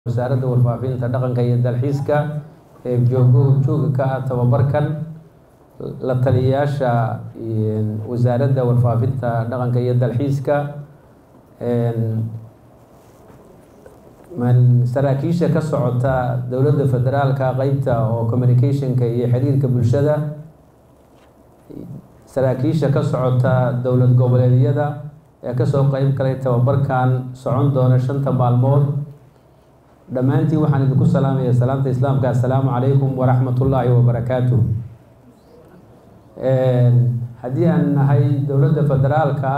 wasaaradda warfaafinta dhaqanka iyo dalxiiska ee joogo jooga ka ah tababarkan la taliyayaasha wasaaradda warfaafinta dhaqanka iyo dalxiiska saraakiisha ka socota dowladda federaalka qeybta oo communicationka iyo xiriirka bulshada saraakiisha ka socota dowlad goboleedyada ee kasoo qeyb galay tababarkan socon doona shanta maalmood dhammaantiin waxaan idinku salaamaya salaamta islaamka assalaamu calaykum waraxmat ullaahi wabarakaatuh haddii aan nahay dowladda federaalka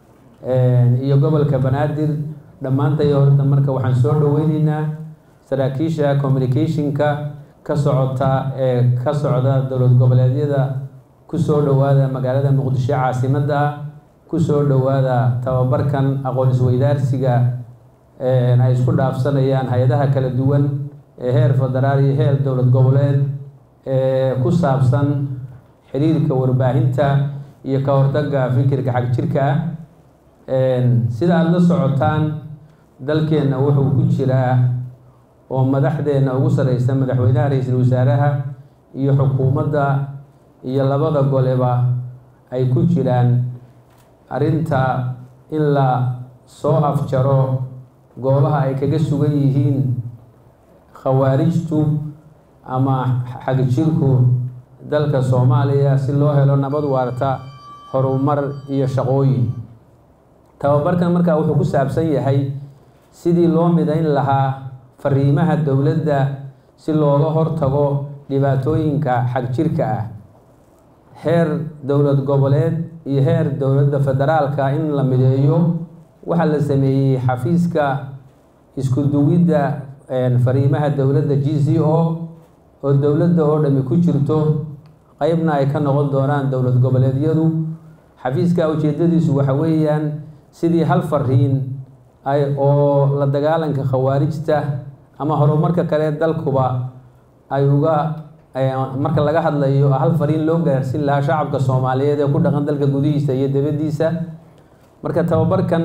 iyo gobolka banaadir dhammaantay horta marka waxaan soo dhaweyneynaa saraakiisha communicationka ka socota ee ka socda dowlad goboleedyada kusoo dhowaada magaalada muqdisho caasimadda ah kusoo dhowaada tababarkan aqoon isweydaarsiga ay isku dhaafsanayaan hay-adaha kala duwan ee heer federaal iyo heer dowlad goboleed ee ku saabsan xiriirka warbaahinta iyo ka hortagga fikirka xag jirka ah sida aada la socotaan dalkeenna wuxuu ku jiraa oo madaxdeenna ugu sareysa madaxweynaha ra-iisul wasaaraha iyo xukuumadda iyo labada goleba ay ku jiraan arrinta in la soo afjaro goobaha ay kaga sugan yihiin khawaarijtu ama xagjirku dalka soomaaliya si loo helo nabad waarta horumar iyo shaqooyin tababarkan markaa wuxuu ku saabsan yahay sidii loo midayn lahaa fariimaha dowladda si looga hortago dhibaatooyinka xagjirka ah heer dowlad goboleed iyo heer dowladda federaalka in la mideeyo waxaa la sameeyey xafiiska isku duwidda fariimaha dowladda g c o oo dowladda oo dhami ku jirto qeybna ay ka noqon doonaan dowlad goboleedyadu xafiiska ujeedadiisu waxa weeyaan sidii hal fariin ay oo la dagaalanka khawaarijta ama horumarka kale dalkuba ay uga marka laga hadlayo hal fariin loo gaarsin lahaa shacabka soomaaliyeed ee ku dhaqan dalka gudihiisa iyo dabadiisa marka tababarkan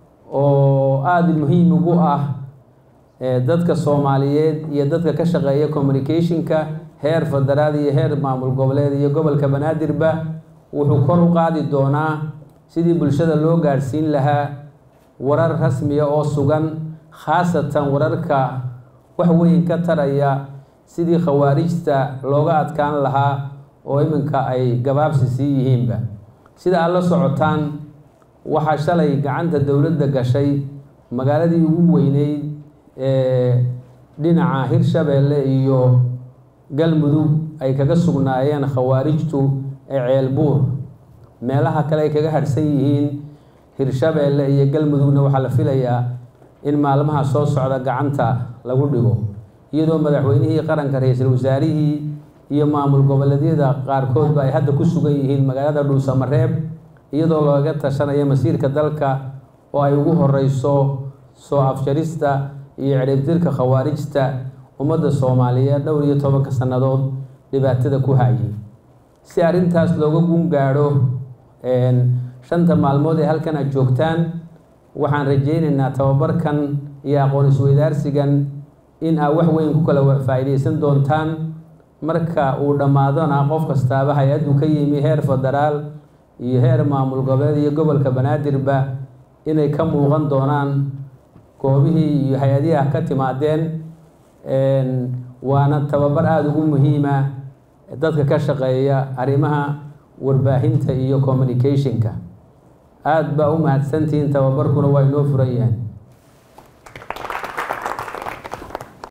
oo aada muhiim ugu ah dadka soomaaliyeed iyo dadka ka shaqeeya communicationka heer federaal iyo heer maamul goboleed iyo gobolka banaadirba wuxuu kor u qaadi doonaa sidii bulshada loo gaadhsiin lahaa warar rasmiya oo sugan khaasatan wararka wax weyn ka taraya sidii khawaarijta looga adkaan lahaa oo iminka ay gabaabsi sii yihiinba sida aad la socotaan waxaa shalay gacanta dowladda gashay magaaladii ugu weyneyd ee dhinaca hirshabeelle iyo galmudug ay kaga sugnaayeen khawaarijtu ee ceelbuur meelaha kale ay kaga harhsan yihiin hirshabeelle iyo galmudugna waxaa la filayaa in maalmaha soo socda gacanta lagu dhigo iyadoo madaxweynihii qaranka ra-iisul wasaarihii iyo maamul goboleedyada qaarkoodba ay hadda ku sugan yihiin magaalada dhuusamareeb iyadoo looga tashanayo masiirka dalka oo ay ugu horeyso soo afjarista iyo ciribtirka khawaarijta ummadda soomaaliyeed dhowr iyo tobanka sannadood dhibaatada ku hayay si arrintaas looga gun gaadho shanta maalmood ee halkan aad joogtaan waxaan rajeyneynaa tababarkan iyo aqoon isweydaarsigan in aad wax weyn ku kala faa-iideysan doontaan marka uu dhammaadona qof kastaaba hay-addu ka yimi heer federaal iyo heer maamul goboleed iyo gobolka banaadirba inay ka muuqan doonaan goobihii iyo hay-adihi ka timaadeen waana tababar aada ugu muhiima dadka ka shaqeeya arrimaha warbaahinta iyo communicationka aada baa u mahadsantihiin tababarkuna waa inoo furan yahay